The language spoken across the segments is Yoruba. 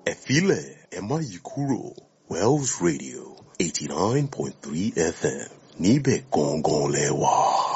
ẹ filẹ̀ ẹ má yí kúrò Wells Radio eighty nine point three FM níbẹ̀ gangan lẹ wà.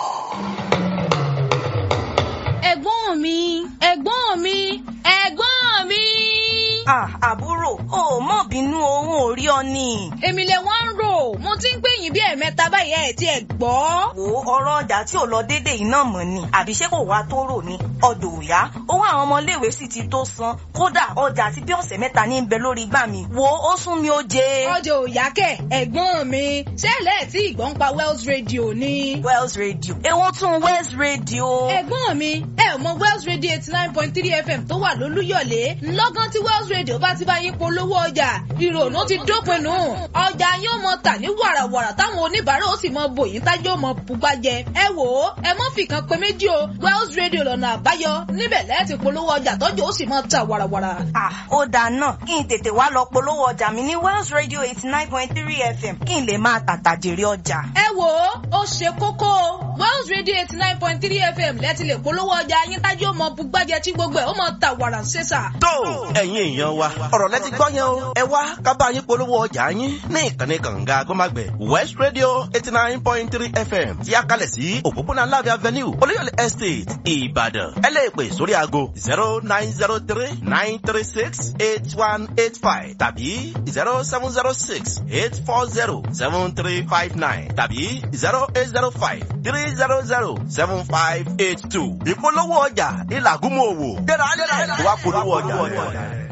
ẹ̀gbọ́n mi ẹ̀gbọ́n mi ẹ̀gbọ́n mi. Ah, àbúrò o ò mọ̀ bínú ohun ò rí ọ ni. èmi lè wá ń rò mo ti ń pè yín bí ẹ̀ẹ̀mẹ́ta báyìí ẹ̀ tí ẹ̀ gbọ́. wo ọ̀rọ̀ ọjà tí ò lọ déédéé yìí náà mọ̀ ni àbí ṣé kò wá tó rò ní ọdọ̀ òyá owó àwọn ọmọléèwé sì ti tó san kódà ọjà àti bí ọ̀sẹ̀ mẹ́ta ní bẹ lórí igbá mi wo ó sún mi ó jẹ. ọjọ́ òyà kẹ̀ ẹ̀gbọ́n mi ṣẹlẹ̀ tí ìgbọ́n pa Wells Radio ni. Wells Radio èwo tún Wells Radio. ẹ̀gbọ́n mi ẹ ò mọ Wells Radio eighty nine point three FM tó wà lólúyọ̀lé ńlọ́gán tí Wells Radio bá ti bá yín polówó ọjà ìrònú ti dópin nù ọjà yóò mọ tà ní wàràwàrà táwọn oníbàárà ó sì mọ bòyìn tájọ́ ó mọ pupa jẹ ẹ wò ó ẹ mọ́ fìkan pé méjì o Wells Radio lọ́nà àbáyọ níbẹ̀ lẹ́ẹ̀tì polówó ọjà tọ́jú ó sì mọ tà wàràwàrà. Ah, ó dáa náà kí n tètè wá lọ polówó ọjà mi ní Wells Radio eighty nine point three FM kí n lè máa tàtà jèrè ọjà. ẹ wò ó ó ṣe kókó o Wells Radio eighty nine point three FM lẹ́ẹ̀tì lè polówó ọjà yín tájọ́ ó mọ bugbájẹ tí gbogbo ẹ̀ ó mọ tà wàrà ṣẹ́sà. tó ẹ̀yin èèyàn wa ọ̀rọ̀ lẹ́tí gbọ́ yẹn o ẹ wá ká bá yín polówó ọjà yín ní ìkànnì kànga gbọ́mágbẹ̀ West Radio eighty nine point three FM tí a kalẹ̀ sí òpópónà Láàbí Avenue Olúyọ̀lé Estate Ìbàdàn ẹ lè pè sórí aago zero nine zero three nine three six eight one eight five tàbí zero seven zero six eight four zero seven three five nine tàbí zero eight zero five three zero zero seven five eight two ìpolówó ọjà ìlàgúnmọ̀ òwò gbéra ńlẹ̀ wá polówó ọjà rẹ̀.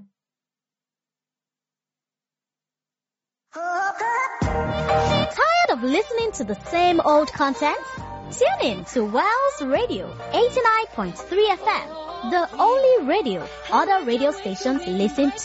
Tired of listening to the same old content? Tune in to Wells Radio 89.3 FM, the only radio other radio stations listen to.